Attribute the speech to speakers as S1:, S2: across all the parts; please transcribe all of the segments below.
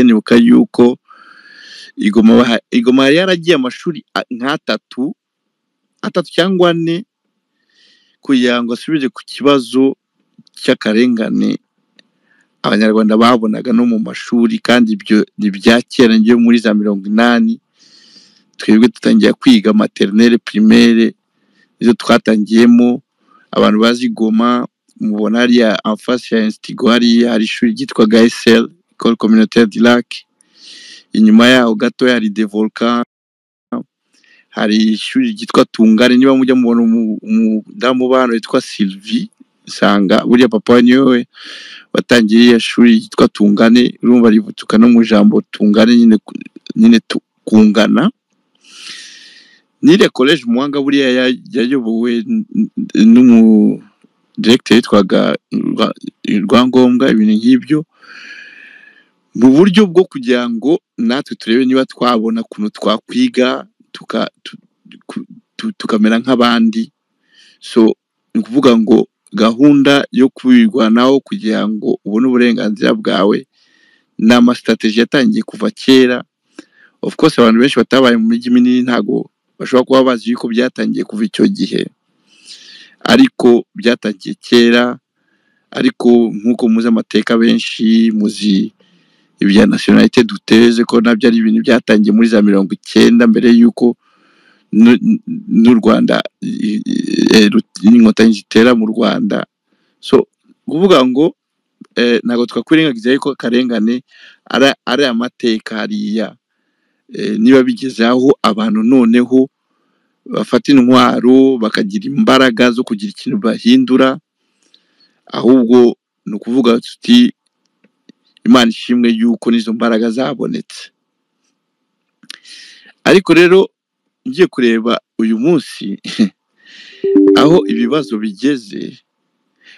S1: nibuka yuko i Goma baha- i Goma yari yaragiye amashuri a- nk'atatu atatu cyangwa ane kugira ngo asubire ku kibazo cy'akarengane abanyarwanda babonaga no mu mashuri kandi ibyo ni ibya kera byo muri za mirongo inani twebwe dutangira kwiga materinere primaire nizo twatangiyemo abantu bazi goma mubona hariya amfasi ya insitigo hariya hari ishuri ryitwaga esel ecole communautaire du lac inyuma yaho gato hari de volcan hari ishuri ryitwa tungane niba mujya mubona umu- umudamu bano witwa sylvie nsanga buriya papa we niwe we watangiye iriya shuri ryitwa tungane urumva rivutuka no mu ijambo tungane nyine ku- nyine tu- kungana n'iriya koleji muhanga buriya ya- yayobowe n- n- n'umu directeur yitwaga Rwa- rwangombwa ibintu nk'ibyo mu buryo bwo kugira ngo natwe turebe niba twabona ukuntu twakwiga tuka- tu- ku- tu- tukamera nk'abandi so ni ukuvuga ngo gahunda yo kwirwanaho kugira ngo ubone uburenganzira bwawe ni amasitrategi yatangiye kuva kera of course abantu benshi batabaye mu mijyi minini ntabwo bashobora kuba bazi yuko byatangiye kuva icyo gihe ariko byatangiye kera ariko nk'uko muzi amateka benshi muzi ibya nasiyonalite duteze ko nabyo ari ibintu byatangiye muri za mirongo icyenda mbere y'uko n'u n'u rwanda i- i- e, rut- n'inkotanyi zitera mu rwanda so kuvuga ngo eh, ntabwo twakwirengagiza yuko akarengane ari ari amateka hariya Eh, niba bigeze aho abantu noneho bafata intwaro bakagira imbaraga zo kugira ikintu bahindura ahubwo ni ukuvuga tuti imana ishimwe yuko n'izo mbaraga zabonetse ariko rero ngiye kureba uyu munsi aho ibibazo bigeze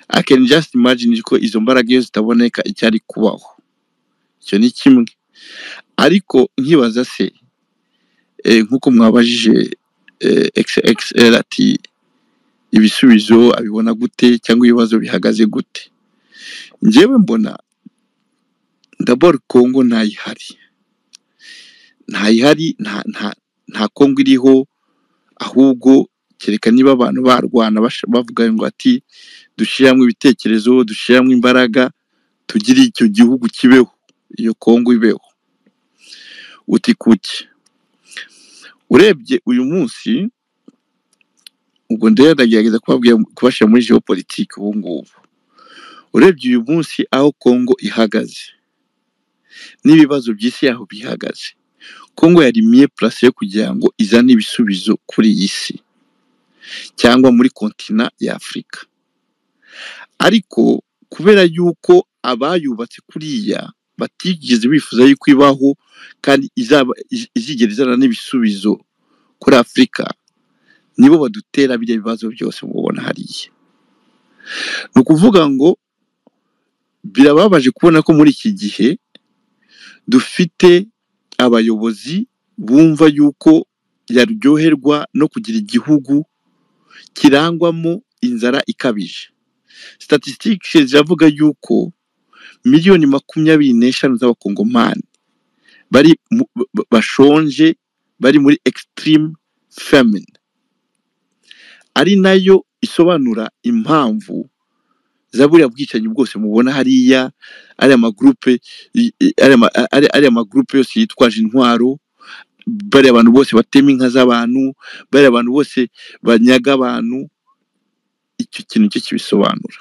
S1: i can just imagine ko izo mbaraga iyo zitaboneka icyari kubaho icyo ni kimwe ariko nkibaza se eh, nk'uko mwabajije eh, xxl ati ibisubizo abibona gute cyangwa ibibazo bihagaze gute njyewe mbona daboro kongo ntayihari ntayihari nta nta nta kongo iriho ahubwo kereka niba abantu barwana bash- bavuga ngo ati dushyiramo ibitekerezo dushyiramo imbaraga tugire icyo gihugu kibeho iyo kongo ibeho uti kuki urebye uyu munsi ubwo ndera ndagerageza kubabwira kubashyira muri geopolitike ubu ngubu urebye uyu munsi aho kongo ihagaze n'ibibazo by'isi yaho bihagaze kongo yari miye purase yo kugira ngo izane ibisubizo kuri iyi si cyangwa muri kontina ya afurika ariko kubera yuko abayubatse kuriya batigeze bifuza yuko ibaho kandi izaba iz- izigera izana n'ibisubizo kuri afurika nibo badutera biriya bibazo byose mubona hariya ni ukuvuga ngo birababaje kubona ko muri iki gihe dufite abayobozi bumva yuko yaryoherwa no kugira igihugu kirangwamo inzara ikabije statistics ziravuga yuko miliyoni makumyabiri n'eshanu z'abakongomani bari mu- ba- bashonje bari muri extreme famine ari nayo isobanura impamvu za buriya bwicanyi bwose mubona hariya ariya magurupe i- i- ariya ma- a- ari- ariya magurupe yose yitwaje intwaro bariya abantu bose batema inka z'abantu bariya abantu bose banyaga abantu icyo kintu cyo kibisobanura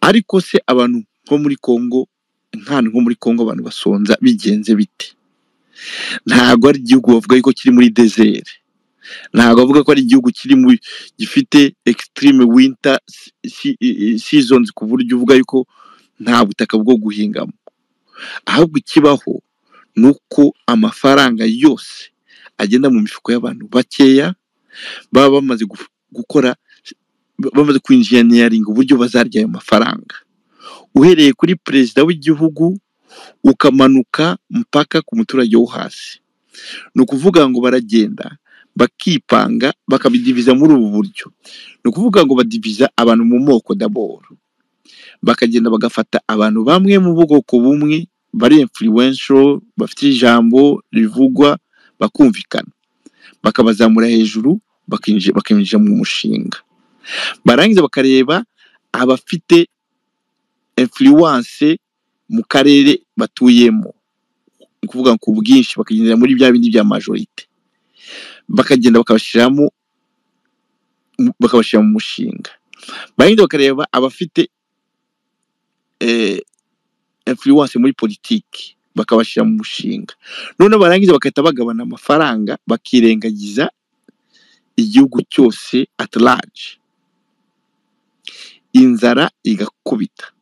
S1: ariko se abantu nko muri kongo nk'ahantu nko muri kongo abantu basonza bigenze bite ntabwo ari igihugu bavuga yuko kiri muri desere ntabwo bavuga ko ari igihugu kiri muri gifite extreme winter si- si- i- i- seasons ku buryo uvuga yuko nta butaka bwo guhingamo ahubwo ikibaho ni uko amafaranga yose agenda mu mifuko y'abantu bakeya baba bamaze gu- gukora bamaze kwinjiniyaringa uburyo bazarya ayo mafaranga uhereye kuri perezida w'igihugu ukamanuka mpaka ku muturage wo hasi ni ukuvuga ngo baragenda bakipanga bakabidiviza muri ubu buryo ni ukuvuga ngo badiviza abantu mu moko daboro bakagenda bagafata abantu bamwe mu bwoko bumwe bari influential bafite ijambo rivugwa bakumvikana bakabazamura hejuru bakinji- bakinjira mu mushinga barangiza bakareba abafite influence mu karere batuyemo ni ukuvuga ku bwinshi bakagendera muri bya bindi bya majorite bakagenda bakabashyiramo bakabashyira mu mushinga barangiza bakareba abafite eh, influence muri politiki bakabashyira mu mushinga noneho barangiza bagahita bagabana amafaranga bakirengagiza igihugu cyose at large inzara igakubita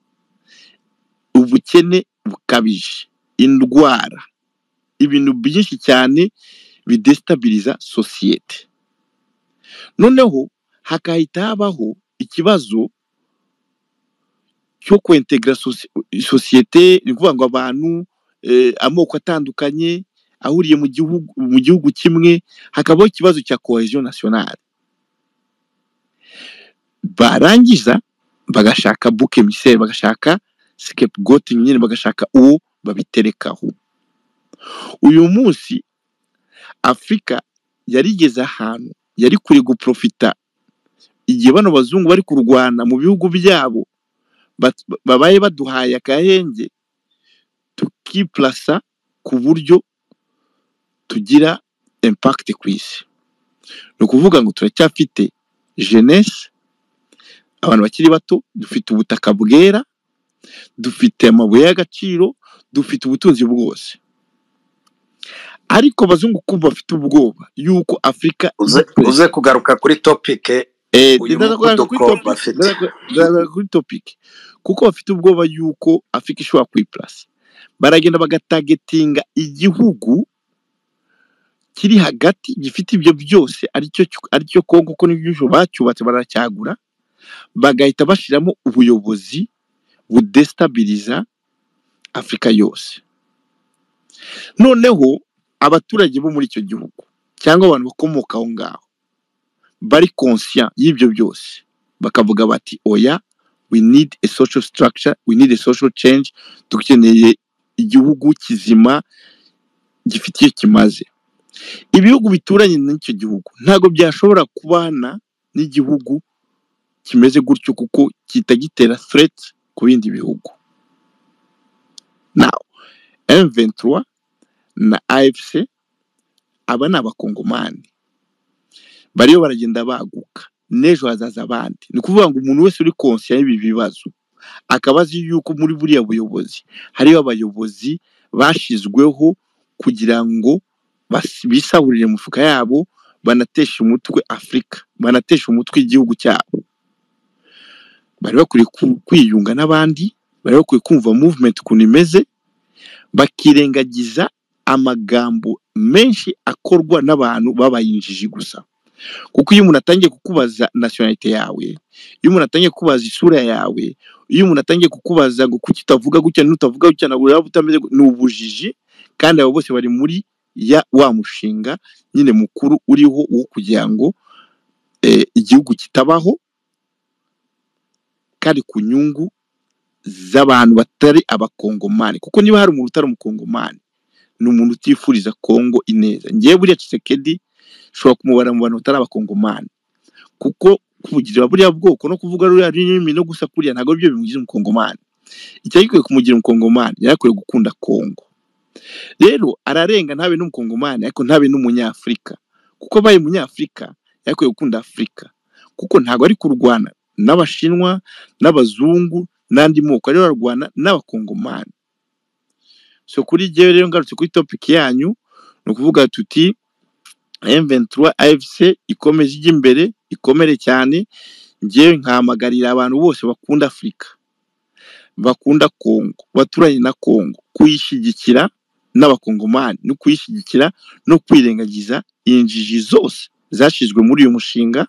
S1: ubukene bukabije indwara ibintu byinshi cyane bidestabiliza sosiyete noneho hakahita habaho ikibazo cyo kwentegera sosi- sosiyete ni ukuvuga ngo abantu eh, amoko atandukanye ahuriye mu gihugu mu gihugu kimwe hakabaho ikibazo cya cohesion nationale barangiza bagashaka bouc émissaire bagashaka scapegoat nyine bagashaka uwo babiterekaho uyu munsi afurika yarigeze ahantu yari kuri guprofita igihe bano bazungu bari kurwana mu bihugu byabo bat- babaye baduhaye agahenge tukipurasa ku buryo tugira impact ku isi ni ukuvuga ngo turacyafite jeunesse abantu bakiri bato dufite ubutaka bwera dufite amabuye y'agaciro dufite ubutunzi bwose ariko abazungu kumva bafite ubwoba yuko afurika
S2: uze uze kugaruka kuri topike
S1: Eh,
S2: uyu
S1: ndazagaruka kuri
S2: muvuduko
S1: topic
S2: bafite
S1: ndazagaruka ndazagaruka kuri topic kuko bafite ubwoba yuko afurika ishobora kwipurasa baragenda bagatagetinga igihugu kiri hagati gifite ibyo byose aricyo cyo- aricyo kongo ko n'ibyo bacyubatse baracyagura bagahita bashyiramo ubuyobozi budestabiliza afurika yose noneho abaturage bo muri icyo gihugu cyangwa abantu bakomoka aho ngaho bari conscient y'ibyo byose bakavuga bati oya we need a social structure we need a social change dukeneye igihugu kizima gifite iyo kimaze ibihugu bituranye n'icyo gihugu ntabwo byashobora kubana n'igihugu kimeze gutyo kuko kita gitera threat ku bindi bihugu now M23 na AFC aba ni abakongomani bariyo baragenda baguka n'ejo hazaza abandi ni ukuvuga ngo umuntu wese uri konsiya y'ibi bibazo akaba azi yuko muri buriya buyobozi hariho abayobozi bashyizweho kugira ngo bas- bisahurire mu mifuka yabo banateshe umutwe afurika banateshe umutwe igihugu cyabo bari bakwiye ku- kwiyunga n'abandi bari bakwiye kumva movement ukuntu imeze bakirengagiza amagambo menshi akorwa n'abantu babayinjiji gusa kuko iyo umuntu atangiye kukubaza nasiyonalite yawe iyo umuntu atangiye kukubaza isura yawe iyo umuntu atangiye kukubaza ngo kuki utavuga gutya n'utavuga gutya ntabwo uraba utameze gu- ni ubujiji kandi abo bose bari muri ya wa mushinga nyine mukuru uriho wo kugira ngo eh, igihugu kitabaho kandi ku nyungu z'abantu batari abakongomani kuko niba hari umuntu utari umukongomani ni umuntu utifuriza kongo ineza ngewe buriya cisekedi ushobora kumubara mu bantu batari abakongomani kuko kuvugira buriya bwoko no kuvuga ruriya rurimi no gusa kuriya ntabwo byo bimugize umukongomani icyari gikwiye kumugira umukongomani yari akwiye gukunda kongo rero ararenga ntabe n'umukongomani ariko ntabe n'umunyafurika kuko abaye umunyafurika yari akwiye gukunda afurika kuko ntabwo ari kurwana n'abashinwa n'abazungu n'andi moko ariyo ararwana n'abakongomani so kuri jyewe rero ngarutse kuri topiki yanyu ni ukuvuga tuti M23 AFC ikomeje ijya imbere ikomere cyane njyewe nkahamagarira abantu bose bakunda afurika bakunda kongo baturanye na kongo kuyishyigikira n'abakongomani no kuyishyigikira no kwirengagiza injiji zose zashyizwe muri uyu mushinga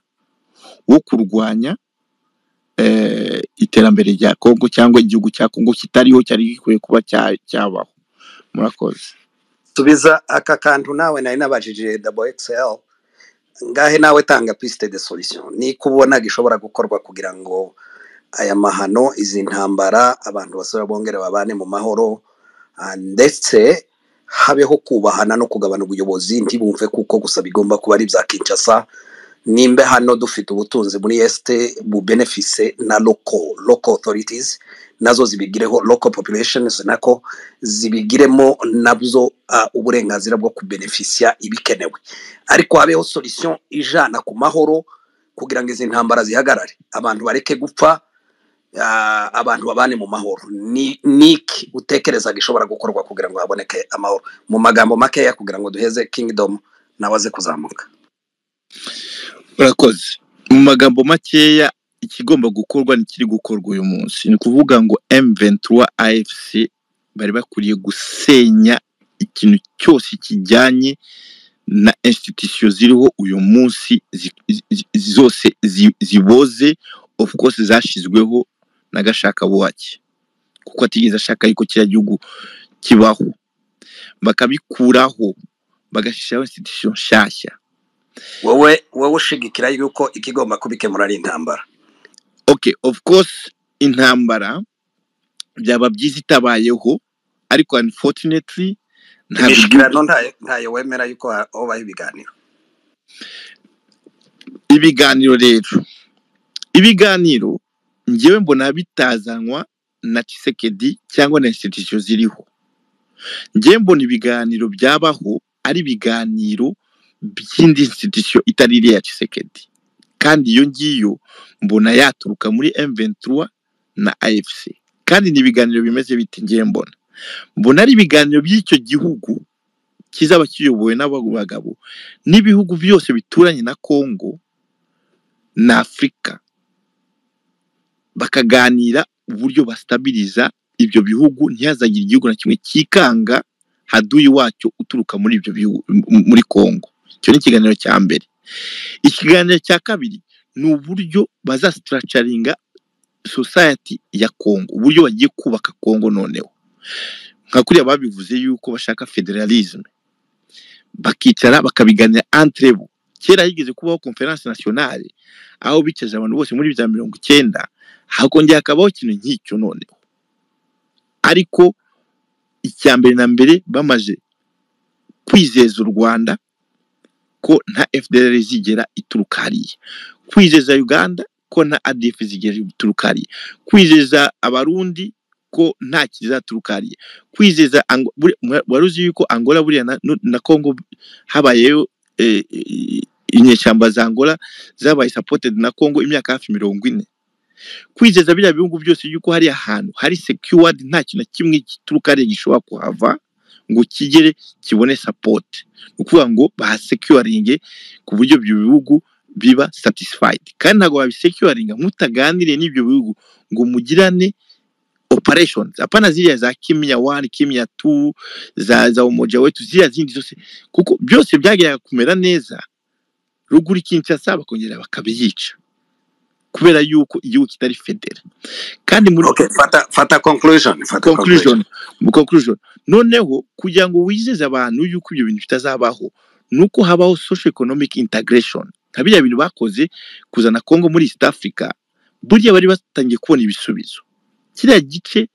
S1: wo kurwanya eh, iterambere rya kongo cyangwa igihugu cya kongo kitariho cyari gikwiye kuba cya- cyabaho murakoze
S2: subiza aka kantu nawe nari nabajije dabo excel ngahe nawe tanga piste de solution ni uko ubona gishobora gukorwa kugira ngo aya mahano izi ntambara abantu basore bongere babane mu mahoro Ah, ndetse habeho kubahana no kugabana ubuyobozi ntibumve kuko gusa bigomba kuba ari ibya kinshasa nimba hano dufite ubutunzi muri esite bubenefise na loko loko otoritizi nazo zibigireho loko populesheni nako zibigiremo nabyo ah, uburenganzira bwo kubenefisiya ibikenewe ariko habeho solisiyo ijana ku mahoro kugira ngo izi ntambara zihagarare abantu bareke gupfa ah, abantu babane mu mahoro ni ni iki utekereza gishobora gukorwa kugira ngo haboneke amahoro mu magambo makeya kugira ngo duheze kingidomu nawe aze kuzamuka
S1: urakoze mu magambo makeya ikigomba gukorwa n'ikiri gukorwa uyu munsi ni ukuvuga ngo M23 AFC bari bakwiriye gusenya ikintu cyose kijyanye na institution ziriho uyu munsi zi- zi- zi- zose zi- ziboze of course zashyizweho na gashakabuhake kuko atigeze ashaka yuko kiriya gihugu kibaho bakabikuraho bagashyiraho institution nshyashya
S2: wowe wowe ushigikira yuko ikigomba kubikemura ari intambara
S1: okay of course intambara byaba byiza itabayeho ariko unfortunately ntabwo igihugu
S2: imishyikirano ntayo ntayo wemera yuko ha- hobaho ibiganiro
S1: ibiganiro rero ibiganiro ngewe mbona bitazanwa na Tshisekedi cyangwa na institution ziriho ngewe mbona ibiganiro byabaho ari ibiganiro by'indi institution itari iriya ya Tshisekedi kandi iyo ngiyo mbona yaturuka muri M23 na AFC kandi ni ibiganiro bimeze biti ngewe mbona mbona ari ibiganiro by'icyo gihugu kizaba kiyobowe n'abo bagabo n'ibihugu byose bituranye na Congo na Afurika bakaganira uburyo basitabiriza ibyo bihugu ntihazagire igihugu na kimwe cyikanga haduyi wacyo uturuka muri ibyo bihugu m- muri Congo icyo ni ikiganiro cya mbere ikiganiro cya kabiri ni uburyo bazasitaracaringa society ya Congo uburyo bagiye kubaka Congo noneho nka kuriya babivuze yuko bashaka federalism bakicara bakabiganira entre bo kera higeze kubaho conference nationale aho bicaje abantu bose muri bya mirongo icyenda hakongera hakabaho ikintu nk'icyo noneho ariko icya mbere na mbere bamaze kwizeza u rwanda ko nta fdr zigera ituruka hariya kwizeza uganda ko nta adf zigera ituruka hariya kwizeza abarundi ko nta kizaturuka hariya kwizeza Ango- buri- mwa- wari uzi yuko angola buriya na, nu- na congo habayeyo eh, eh, inyeshyamba za angola zabaye supported na congo imyaka hafi mirongo ine kwizeza biriya bihugu byose yuko hari ahantu hari secured nta kintu na kimwe gituruka hariya gishobora kuhava ngo kigere kibone support ni ukuvuga ngo bahasecuringe ku buryo ibyo bihugu biba satisfied kandi ntabwo babisecuringa mutaganiriye n'ibyo bihugu ngo mugirane operations hapana ziriya za kimya one kimya two za za umoja wetu ziriya zindi zose kuko byose byageraga kumera neza ruguru ikinshasa bakongera bakabiyica kubera yuko igihugu kitari federa kandi muri
S2: okay fata fata conclusion fata conclusion
S1: conclusion mu conclusion noneho kugira ngo wizeze abantu yuko ibyo bintu bitazabaho ni uko habaho social economic integration nka biriya bintu bakoze kuzana congo muri east africa burya bari batangiye kubona ibisubizo kiriya gice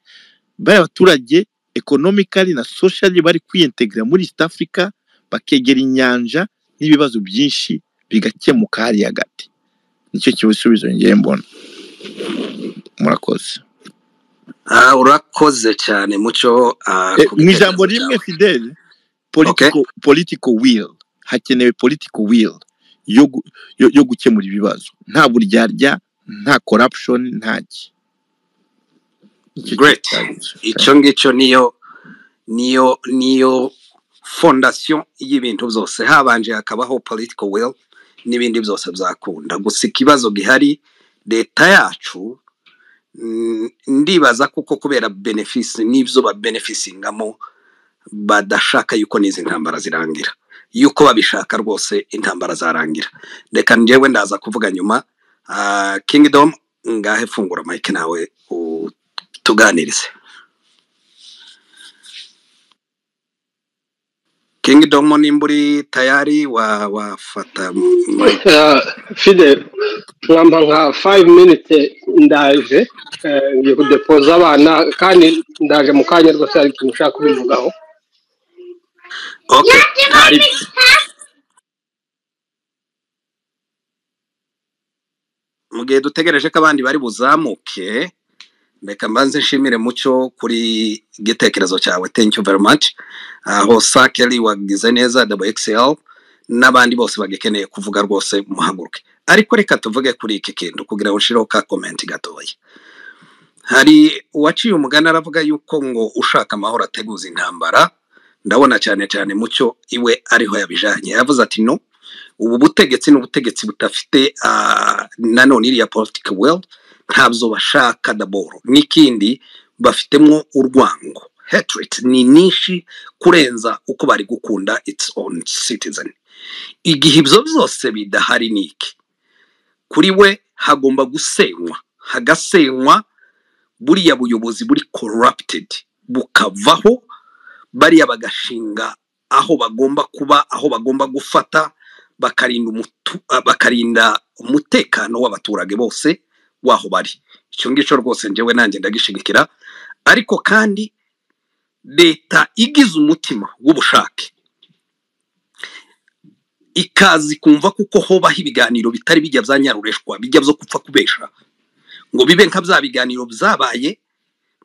S1: bari abaturage economically na socially bari kwiyintegra muri east africa bakegera inyanja n'ibibazo byinshi bigakemuka hariya gati nicyo kibisubizo ngewe mbona murakoze
S2: Ah, urakoze cyane mucyo ah,
S1: Eh,
S2: ku
S1: mu ijambo
S2: bitekerezo
S1: rimwe
S2: byawe
S1: fidele
S2: okay
S1: political, political will hakenewe political will yo, gu- yo, yo gukemura ibibazo nta buryarya nta corruption nta ki nicyo kintu
S2: great
S1: cyagutse
S2: icyo ngicyo niyo niyo niyo fondasiyo y'ibintu byose habanje hakabaho political will n'ibindi byose byakunda gusa ikibazo gihari leta yacu mm, ndibaza kuko kubera benefisi n'ibyo babenefisingamo badashaka yuko n'izi ntambara zirangira yuko babishaka rwose intambara zarangira reka njyewe ndaza kuvuga nyuma Ah, kingdom ngahe fungura mike nawe utuganirize kingdom nimba uri tayari wa- wafata
S3: Eh, fide nkamba nka five minutes ndaje eh, ngiye kudepoza abana kandi ndaje mu kanya rwose hari ikintu ushaka kubivugaho
S2: okay ntari mu gihe dutegereje ko abandi bari buzamuke reka mbanze nshimire mucyo kuri igitekerezo cyawe thank you very much aho sakeli wagize neza wxl n'abandi bose bagikeneye kuvuga rwose muhaguruke ariko reka tuvuge kuri iki kintu kugira ngo nshireho ka komenti gatoya hari uwaciye umugani aravuga yuko ngo ushaka amahoro ateguza intambara ndabona cyane cyane mucyo iwe ariho yabijanye yavuze ati no ubu butegetsi ni ubutegetsi budafite ah, nanone iriya politiki well ntabyo bashaka daboro n'ikindi bafitemo urwango hatred ni nyinshi kurenza uko bari gukunda its own citizen igihe ibyo byose bidahari ni iki kuri we hagomba gusenywa hagasenywa buriya buyobozi buri corrupted bukavaho bariya bagashinga aho bagomba kuba aho bagomba gufata bakarinda umutu- ah, bakarinda umutekano w'abaturage bose waho bari icyo ngicyo rwose njyewe nanjye ndagishigikira ariko kandi leta igize umutima w'ubushake ikazi kumva kuko hobaho ibiganiro bitari bijya bya nyarureshwa bijya byo gupfa kubesha ngo bibe nka bya biganiro byabaye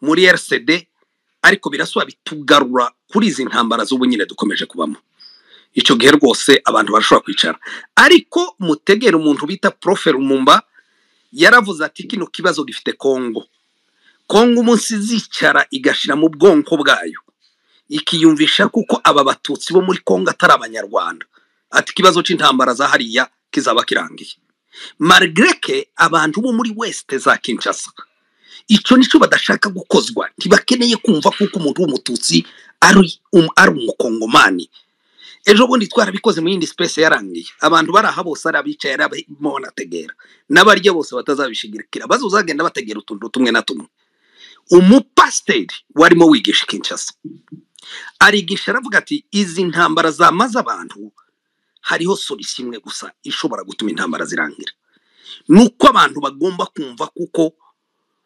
S2: muri rcd ariko birasaba bitugarura kuri izi ntambara z'ubu nyine dukomeje kubamo icyo gihe rwose abantu barashobora kwicara ariko mutegere umuntu bita profe rumumba yaravuze ati kino kibazo gifite kongo kongo umunsi izicara igashira mu bwonko bwayo ikiyumvisha kuko aba batutsi bo muri kongo atari abanyarwanda ati ikibazo cy'intambara za hariya kizaba kirangiye marigreke abantu bo muri weste za kinshasa icyo nicyo badashaka gukozwa ntibakeneye kumva kuko umuntu w'umututsi ari um- ari umukongomani ejo bundi twarabikoze mu yindi sipesi yarangiye abantu bari aha bose ari abicaye ari abamo banategera n'abarya bose batazabishigikira bazuzagenda bategera utuntu tumwe na tumwe umupasiteri warimo wigisha kinshasa arigisha aravuga ati izi ntambara zamaze abantu hariho solisi imwe gusa ishobora gutuma intambara zirangira ni uko abantu bagomba kumva kuko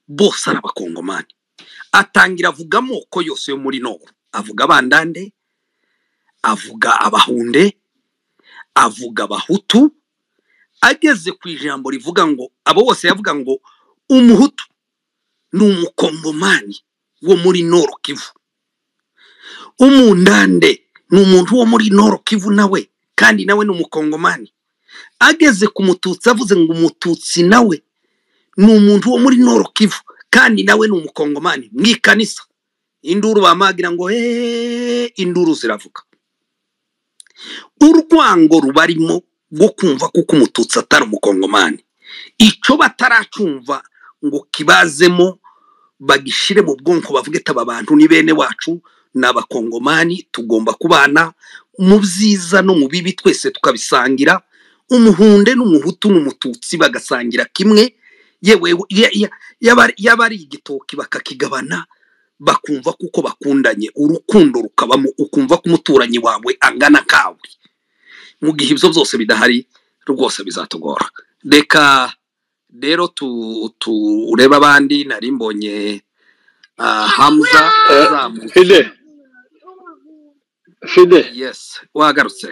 S2: bose ari abakongomani atangira avuga amoko yose yo muri nobu avuga abandande avuga abahunde avuga abahutu ageze ku ijambo rivuga ngo abo bose yavuga ngo umuhutu ni umukongomani wo muri noro kivu umundande ni umuntu wo muri noro kivu nawe kandi nawe ni umukongomani ageze ku mututsi avuze ngo umututsi nawe ni umuntu wo muri noro kivu kandi nawe ni umukongomani mu ikanisa induru bamagira ngo heee induru ziravuga urwango rubarimo rwo kumva kuko umututsi atari umukongomani icyo bataracumva ngo kibazemo bagishire mu bwonko bavuge ati aba bantu ni bene wacu ni abakongomani tugomba kubana mu byiza no mu bibi twese tukabisangira umuhunde n'umuhutu n'umututsi bagasangira kimwe yewe ye- ye- yaba- yaba ari igitoki bakakigabana bakumva kuko bakundanye urukundo rukabamo ukumva ko umuturanyi wawe angana kawe mu gihe ibyo byose bidahari rwose bizatugora reka rero tu- turebe abandi nari mbonye ah, hamza
S3: Eh,
S2: uzamutse
S3: fide fide
S2: yesi wagarutse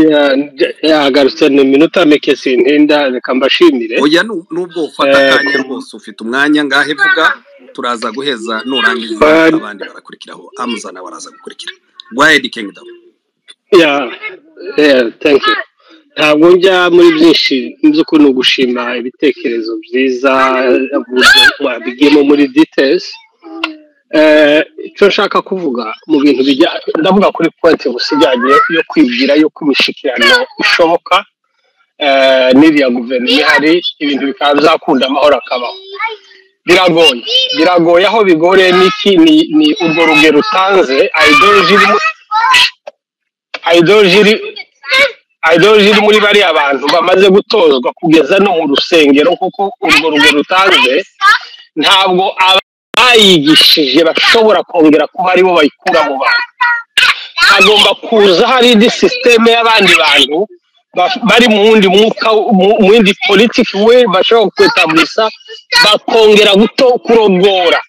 S3: ya- nje- yagarutse ni minota mike sintinda reka mbashimire
S2: oya nu- nubwo ufata
S3: Eh,
S2: akanya rwose ufite umwanya ngahe vuga turaza guheza nurangiza
S3: eh,
S2: abandi barakurikiraho hamza nawe araza gukurikira wayedi kingidomu
S3: Yeah, yeah, thank you. Ntabwo njya muri byinshi by'ukuri ni ugushima ibitekerezo byiza uburyo wabigiyemo muri details. Eh, Icyo nshaka kuvuga mu bintu bijya ndavuga kuri pointe gusa ijyanye yo kwibwira yuko imishyikirano ishoboka eh, n'iriya guverinoma ihari ibintu bikaba byakunda amahoro akabaho biragoye biragoye aho bigoreye n'iki ni ni urwo rugero utanze ideoloji irimo ideoloji iri idoloji iri muri bariya bantu bamaze gutozwa kugeza no mu rusengero kuko urwo rugero rutanze ntabwo abayigishije bashobora kongera kuba aribo bayikura mu bantu hagomba kuza hari indi sisiteme y'abandi bantu ba- bari mu wundi mwuka mu- mu yindi politiki we bashobora kwetambusa bakongera guto kurogora